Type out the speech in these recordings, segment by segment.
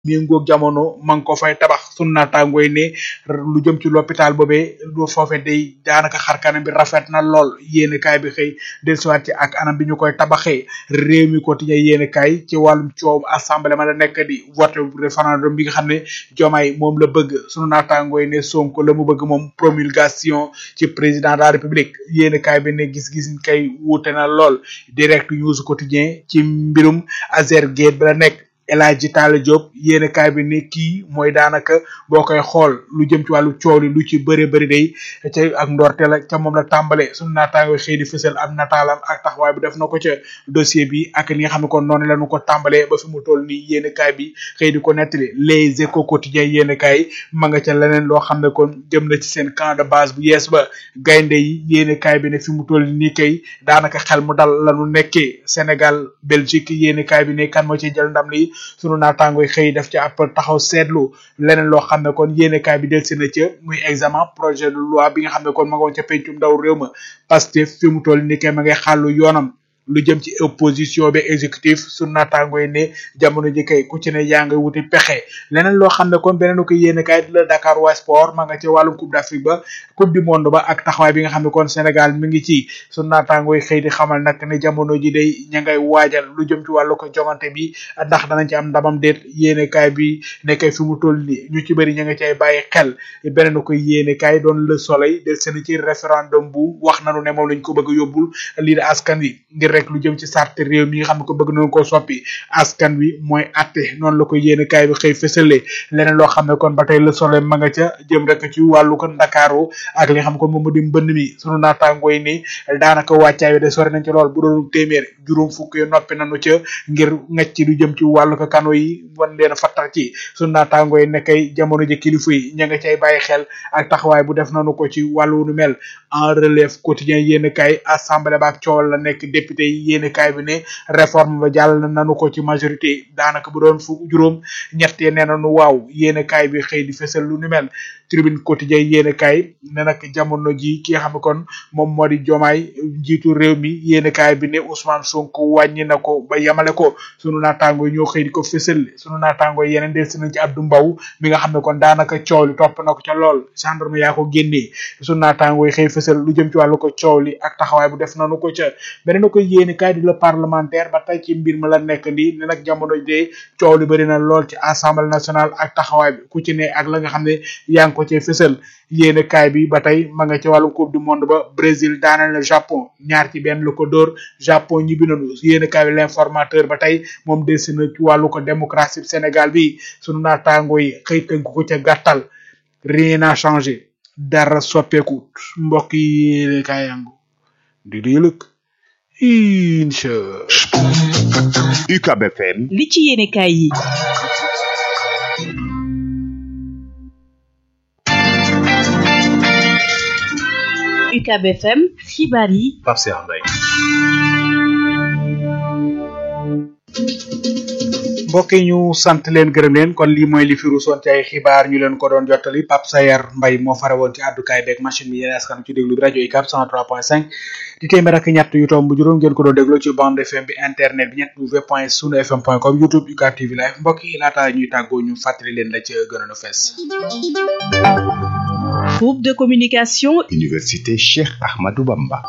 méngoog jamono ma ngi ko fay tabax sunu naataangooy ne lu jëm ci l'hôpital boobee lu foofe day daanaka xarkanam bi rafet na lool yéene kaay bi xëy dellusiwaat ci ak anam bi ñu koy tabaxee réew mi quotidien yéene kaay ci wàllum coow assemblée ma la nekk di vote référendum bi nga xam ne jomaay moom la bëgg sunu naataangooy ne sonko la mu bëgg moom promulgation ci président de la république yéene kaay bi ne gis-gis kay wuute na lool direct news quotidien ci mbirum Azergate bi la nekk El Hadji Talla Diop yéen kaay bi ne kii mooy daanaka boo koy xool lu jëm ci wàllu coow li lu ci bëri bëri day ca ak ndorte la ca moom la tàmbale suñu naataango xëy di fësal am nataalam ak taxawaay bi def na ko ca dossier bi ak li nga xam ne kon noonu la ñu ko tàmbalee ba fi mu toll nii yéen kaay bi xëy di ko nettali les échos quotidiens yéen kaay ma nga ca leneen loo xam ne kon jëm na ci seen camp de base bu yees ba gaynde yi yéen kaay bi ne fi mu toll nii kay daanaka xel mu dal la ñu nekkee Sénégal Belgique yéen kaay bi ne kan moo ciy jël ndam li sunu naataangoy xëy def ci ab taxaw seetlu leneen loo xam ne kon yéenekaay bi del si na ca muy examen projet de loi bi nga xam ne kon ma nga woon ca pencum ndaw réew ma Pastef fi mu toll ni kay ma ngay xàllu yoonam lu jëm ci opposition bi exécutif sunu naataangoy ne jamono ji kay ku ci ne yaa ngay wuti pexe leneen loo xam ne kon beneen ko yéenekaay di la Dakar waa sport ma nga ca wàllum coupe d'Afrique ba coupe du monde ba ak taxawaay bi nga xam ne kon Sénégal mi ngi ci sunu naataangoy xëy di xamal nag ne jamono ji day ña ngay waajal lu jëm ci wàllu ko jongante bi ndax danañ ci am ndamam déet yéenekaay bi nekkay fi mu toll nii ñu ci bëri ña nga cay bàyyi xel beneen ko yéenekaay doon le soleil del seen ci référendum bu wax nanu ne moom lañ ko bëgg a yóbbul lii de askan wi ngir rek lu jëm ci sart réew mi nga xam ne ko bëgg nañu koo soppi askan wi mooy atte noonu la ko yéenekaay bi xëy fësale leneen loo xam ne kon ba tey le soleil ma nga ca jëm rek ci wàllu ko ndakaaru ak li nga xam ne kon moom mu di mbënd mi sunu naataangooy ni daanaka wàccaay wi de sori nañ ci lool bu doon téeméer juróom fukk yi noppi nañu ca ngir ngecc lu jëm ci wàllu ko kano yi wan leen fattar ci sunu naataangooy nekkay jamono ji kilifa yi ña nga cay bàyyi xel ak taxawaay bu def nañu ko ci wàllu nu mel en relève quotidien yéenekaay assemblée ba ak coowal la nekk député yi yéenekaay bi ne réforme ba jàll nañu ko ci majorité daanaka bu doon fukk juróom ñettee nee nañu waaw yéenekaay bi xëy di fësal lu nu mel tribune quotidien yéenekaay ne nag jamono ji ki nga xam ne kon moom moo di jomaay njiitu réew mi yéenekaay bi ne Ousmane Sonko wàññi na ko ba yemale ko sunu naataango ñoo xëy di ko fësal sunu naataango yeneen del si nañ ci Abdou Mbow mi nga xam ne kon daanaka coow li topp na ko ca lool gendarme yaa ko génnee sunu naataango yi xëy fësal lu jëm ci wàllu ko coow li ak taxawaay bu def nanu ko ca beneen ko yéenekaay di la parlementaire ba tey ci mbir ma la nekk nii ne nag jamono de coow li bëri na lool ci assemblée nationale ak taxawaay bi ku ci ne ak la nga xam ne yaa ngi ko ci fësal yéene kaay bi ba tey ma nga ci wàllu coupe du monde ba Brésil daanal na Japon ñaar ci benn lu ko dóor Japon ñibbi nañu yéene kaay bi l'informateur ba tey moom desi na ci wàllu ko démocratie Sénégal bi sunu naataango yi xëy tënk ko ca gàttal rien n'a changé dara soppeeku mbokk yi yéene kaay yangu di diilëk incha UCAB FM li ci yéenekaay yi UCAB FM xibaar yi Pape Cheikh Mbaye mbokk yi ñu sant leen gërëm leen kon lii mooy li fi ruusoon ci ay xibaar ñu leen ko doon jottali Pape Sayer Mbaye moo fare woon ci àddukaay beeg machine bi yéen askan ci déglu bi rajo UCAB 103.5 di téeméer ak ñett yu tomb juróom ngeen ko doon déglu ci bande FM bi internet bi ñett w point sunu fm point com youtube UCAB TV live mbokk yi laata ñuy tàggoo ñu fàttali leen la ci gënoon a fees groupe de communication Université Cheikh Ahmadou Bamba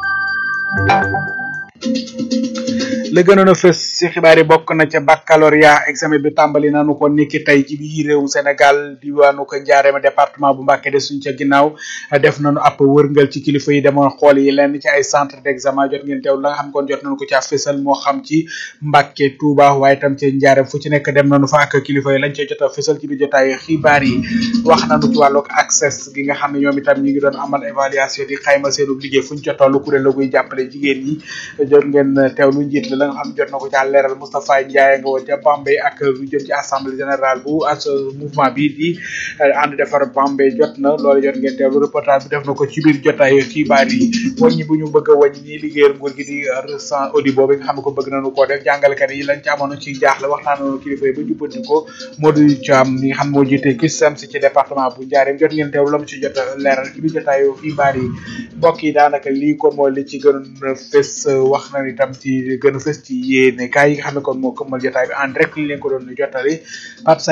la gënoon a fës ci xibaar yi bokk na ca baccalauréat examen bi tàmbali nañu ko niki tey ci biir réewu Sénégal diwaanu ko njaareema département bu Mbacké de suñ ca ginnaaw def nañu ab wërngal ci kilifa yi demoon xool yi lenn ci ay centre d'examen jot ngeen teew la nga xam kon jot nañu ko ca fësal moo xam ci Mbacké Touba waaye tam ca njaareem fu ci nekk dem nañu fa ak kilifa yi lañ ca jot a fësal ci biir jotaay xibaar yi wax nañu ci wàllug accès gi nga xam ne ñoom itam ñu ngi doon amal évaluation di xayma seenu liggéey fu ñu ca tollu kuréel la guy jàppale jigéen ñi jot ngeen teewlu njiit la nga xam jot na ko ca leeral Moustapha Ndiaye nga woon ca Bambey ak lu jëm ci assemblée générale bu as mouvement bi di ànd defar Bambey jot na loolu jot ngeen teewlu reportage bi def na ko ci biir jotaay xibaar yi wàññi bu ñu bëgg a wàññi ñi liggéeyal nguur gi di ressent audi boobu nga xam ne ko bëgg nañu koo def jàngalekat yi lañ ci amoon ci jaaxle waxtaan nañu kilifa yi ba jubbanti ko Modou Thiam mi nga xam moo jiite CUSEMS ci département bu Ndiarème jot ngeen teewlu la mu ci jot a leeral ci biir jotaay xibaar yi mbokk yi daanaka lii kon mooy li ci gën a fës wax na itam ci gën a fës fës ci yéene kaay yi nga xam ne kon moo këmmal jotaay bi en direct li leen ko doon jottali Pape